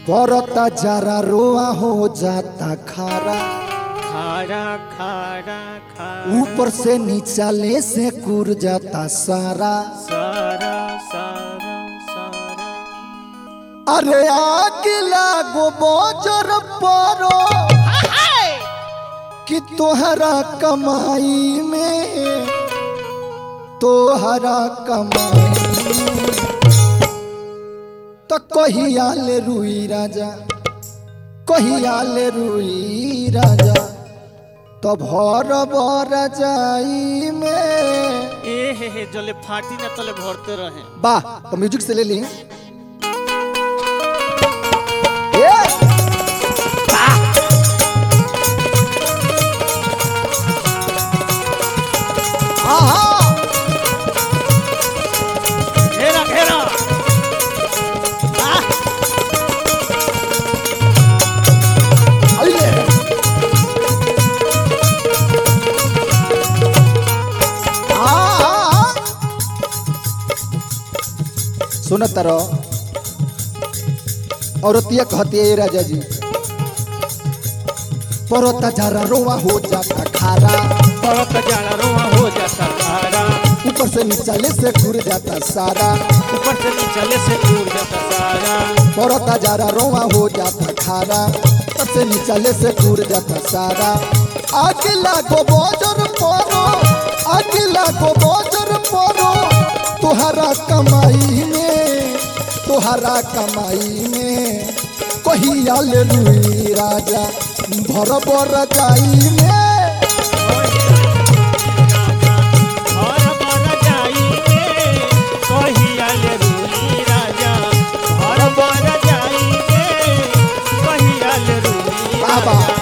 परता जरा रोआ हो जाता खारा खारा खारा खारा ऊपर से नीचा ले से कुर जाता सारा सारा सारा सारा अरे आग लागो बोजर परो कि तोहरा कमाई में तोहरा कमाई में तो कहिया ले रुई राजा कहिया ले रुई राजा तो भर बर जाई में ए हे हे जले फाटी ना तले भरते रहे वाह तो म्यूजिक से ले ली ये आहा घेरा घेरा आह, अइले आहा सुन तारो औरतिया कहती है राजा जी परोता जरा रोवा हो जाता खारा परत जाला रोआ हो जाता खारा ऊपर से नीचे से घुर जाता सारा ऊपर से नीचे से दूर जाता सारा परोता जरा रोवा हो जाता खारा ऊपर से नीचे से घुर जाता सारा आगे लागो बोजर परो आगे लागो बोजर परो तुहरा कमाई में तुहरा कमाई में कहिया ले रुई राजा भर बर जाई में घर बन जाई रे कहिया ले रूली राजा घर बन जाई रे कहिया ले रूली बाबा। राजा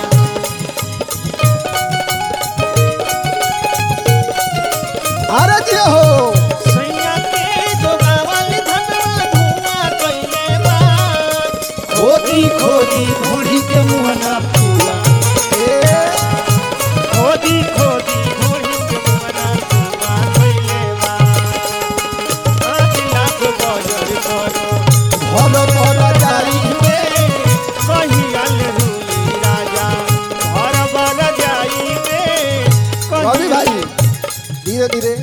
अरे जी हो सैया के जोगावल धनवा धुआं कइले बा खोदी खोदी बूढ़ी के मुहना फूला ए, खोदी खोदी बूढ़ी के मुहना फूला कइले बा आठ लाख बजर करो भर बर जाई में कहिया ले रूली राजा घर बन जाई रे रवि भाई धीरे धीरे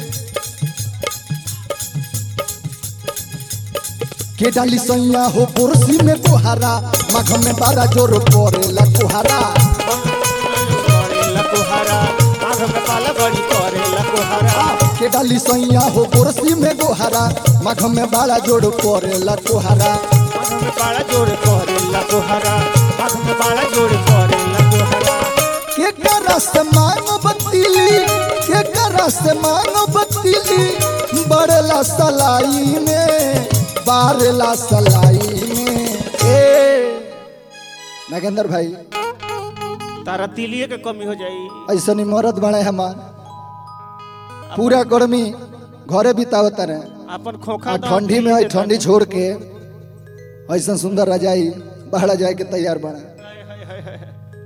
के डाली सैया हो पुरसी में कुहारा मघ में बारा जोर पड़ेला कुहारा करे लकुहरा आँख में पाला बड़ी करे लकुहरा के डाली सैया हो पुरसी में कुहारा मघ में बारा जोर पड़ेला कुहारा आँख में पाला जोड़ करे लकुहरा आँख में पाला जोड़ करे लकुहरा के करा से मांगो बतीली के करा से मांगो बतीली बड़ेला सलाई में बारेला सलाई में ए नागेंद्र भाई तारा तिलिए के कमी हो जाई ऐसा नहीं मरद बड़े हमार पूरा गर्मी घरे बितावत रहे अपन खोखा आ दाम ठंडी में तिली आई के ठंडी छोड़ के ऐसा सुंदर रजाई बहरा जाए के तैयार बना हाय, हाय, हाय, हाय।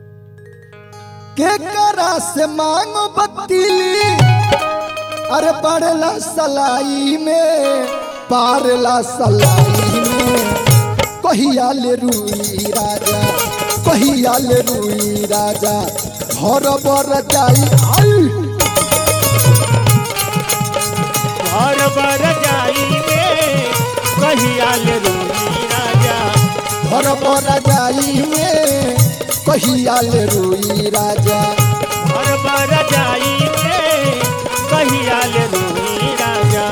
के करा से मांगो बत्तीली अरे पड़ला सलाई में पारला सलाई में कहिया ले रुई राजा कहिया ले रुई राजा घर बर जाई आई घर बर जाई में कहिया ले रूली राजा घर बर जाई में कहिया ले रुई राजा घर बर जाई में कहिया ले रूली राजा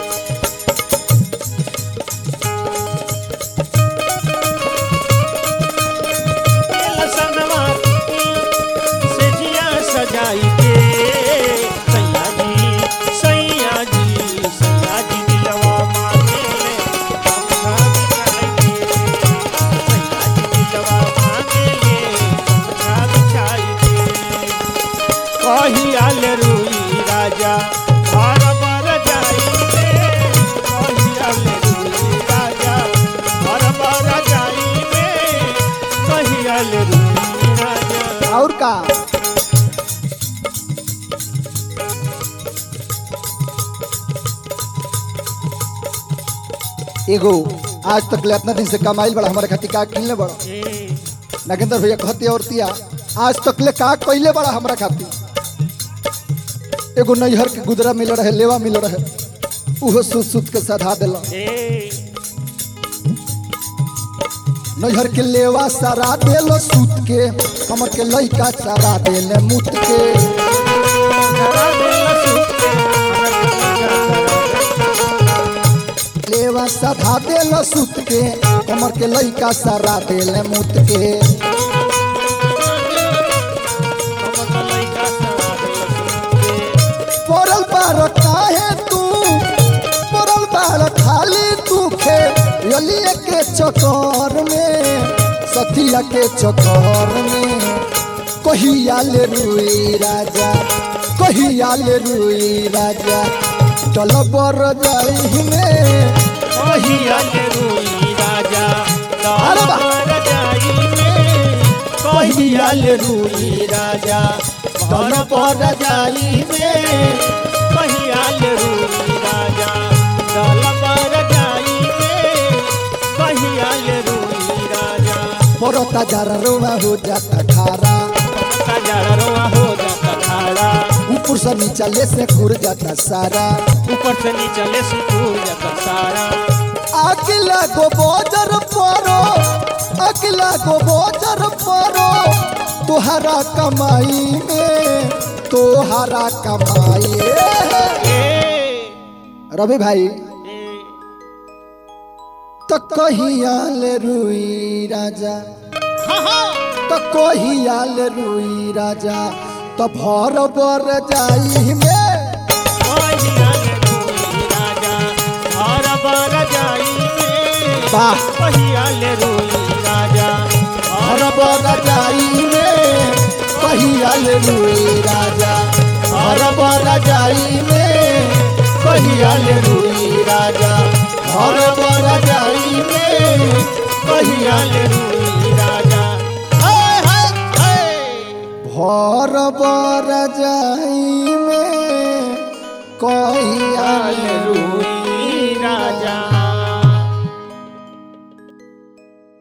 लसनवा से जिया सजाई के सैया जी सैया जी सैया जी दिलवा मांगे पंखा बिछाई के सैया जी दिलवा मांगे पंखा बिछाई के कहिया ले रुई राजा घर बर जाई रे कहिया ले रुई राजा घर बर जाई रे कहिया ले रुई राजा और का एगो आज तक ले इतना दिन से कमाइल बड़ा हमारे खातिर का किनले बड़ा ए, नागेंद्र भैया कहती औरतिया आज तक ले का कइले बड़ा हमरा खातिर एगो नैहर के गुदरा मिल रहे लेवा मिल रहे उहो सुत सुत के सधा दिला ए, नैहर के लेवा सारा देलो सूत के हमर के लइका सारा देले मुत के धरा देला सुते, लेवा साधा देलो सूत के हमर के लइका सारा देले मुत के हमर लइका सवा देला सुते। पड़ल बार काहे तू पड़ल बार खाली तू खे यलिए के चक्कर में सतिया के चक्कर में कहिया ले रुई राजा कहिया ले रुई राजा चल बर जाई में कहिया के रोई राजा, अरे वाह। दरबार जाई में। कहिया ले रोई राजा दरबार जाई में कहिया ले रोई राजा दरबार जाई में कहिया ले रोई राजा पड़ता जरा रोवा हो जाता खारा का जड़ा रोआ हो जाता खाड़ा ऊपर से नीचा ले से घुर जाता सारा ऊपर से नीचे ले सुकून जाता सारा अगला गो बोजर परो अगला गो बोजर परो तुहरा कमाई में तुहरा कमाई ए, रवि भाई ए, तो कहिया ले रुई राजा हाँ हाँ तो कहिया ले रुई राजा तो भर बर जाई में कहिया ले रोई राजा दरबार जाई में वाह कहिया ले रोई राजा भर बर जाई में कहिया ले रुई राजा भर बर जाई में कहिया ले रुई राजा भर बर जाई में कहिया ले रोई राजा हाय हाय हाय भर बर जाई में कहिया ले रुई